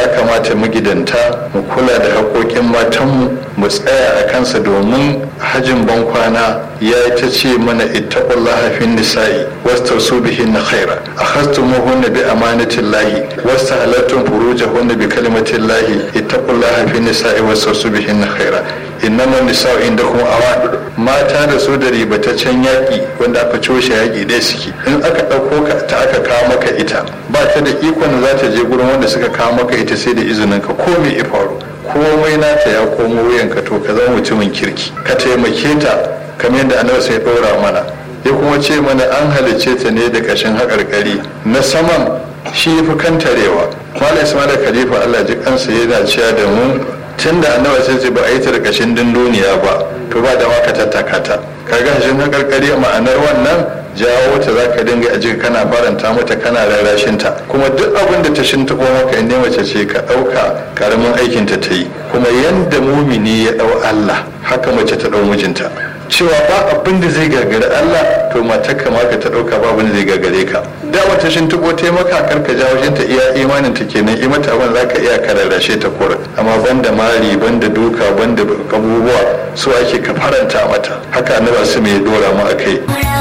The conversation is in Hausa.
ya kamata magidanta mu kula da haƙoƙin matanmu mu tsaya a kansa domin hajin bankwana ya ta ce mana ittaqullaha fin nisa'i wastausu bihin khaira akhastumuhunna bi amanatillahi wastahalattum furujahunna bi kalimatillahi ittaqullaha fin nisa'i wastausu bihin khaira innama nisa'u indakum awan mata da su da ribataccen yaƙi wanda aka coshe yaƙi dai suke in aka ɗauko ka ta aka kawo maka ita ba ta da ikon da za ta je gurin wanda suka kawo maka ita sai da izinin ka ko me ya faru komai nata ya komo wuyanka to ka zama mutumin kirki ka taimake ta kamar yadda annabi sai ɗora mana ya kuma ce mana an halicce ta ne da ƙashin haƙarƙari na saman shi fi kantarewa malam ismail khalifa allah ji kansa yana cewa da mu tun da annabi sai ce ba a yi ta da ƙashin dunduniya ba to ba da ka tattaka ta kaga hashin haƙarƙari ma'anar wannan jawo ta za ka dinga a jika kana faranta mata kana rarrashin ta kuma duk abin da ta shintaɓo maka in mace ce ka ɗauka karamin aikin ta ta yi kuma yanda mumini ya ɗau Allah haka mace ta ɗau mijinta cewa ba abin da zai gagari Allah to matar ka maka ta ɗauka ba abin da zai gagare ka da wata shintaɓo ta maka kar ka jawo shin ta iya imanin ta kenan i mata abin za ka iya ka rarrashe ta kura amma banda mari banda duka banda abubuwa su ake ka faranta mata haka annabi su mai dora mu a kai